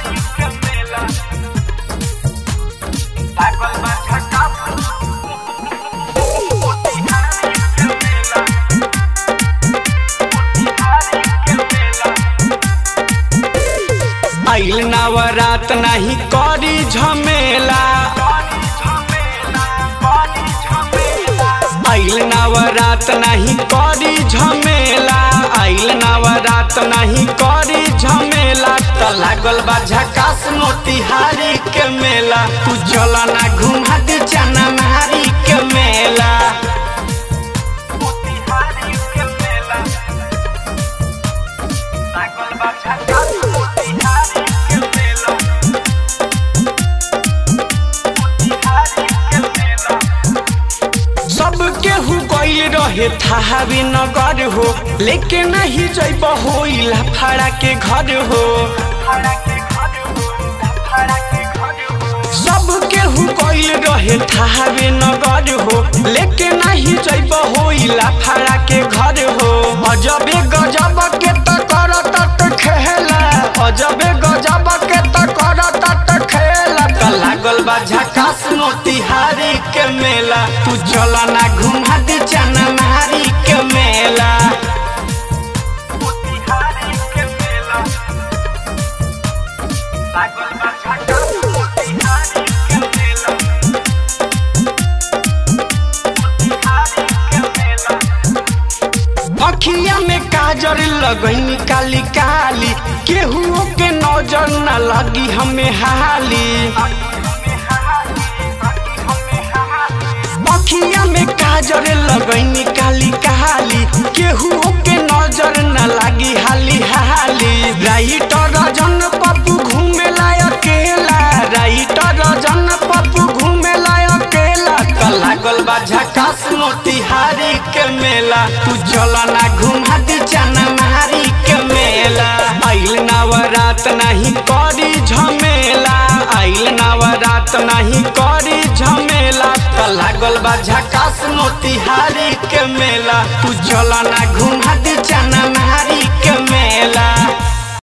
आइल नवरात नहीं करी झमेला आइल नवरात नहीं करी झमेला आइल नवरात नहीं करी झमेला त लागल बा झकास मोतिहारी के मेला तू चला ना घुमा दे चना मारी के मेला सबके हु गइल रहे थाहावी नगर हो लेके नहीं जैब होइला फाड़ा के घर हो सबके हु गइल रहे थाहावी नगर हो लेके नहीं जैब होइला फाड़ा के घर हो अजबे गजब के त करत त खेला अजबे गजब के त करत त खेला त लागल बा झकास मोतिहारी के मेला तू चला ना घुमा दे चना मारी के मेला अखिया में काजर लगनी काली काली केहू के नजर न लगी हमें हाली अखिया में काजर लगनी काली काली केहू के नजर न लगी हाली हाली राइटर रजन पप्पू घूमेला अकेला राइटर रजन पप्पू घूमेला अकेला त लागल बा झकास मोतिहारी के मेला तू चला ना घुमा दे चना मारी के मेला आइल नवरात नहीं करी झमेला आइल नवरात नहीं करी झमेला त लागल बा झकास मोतिहारी के मेला तू चला ना घुमा दे चना मारी के मेला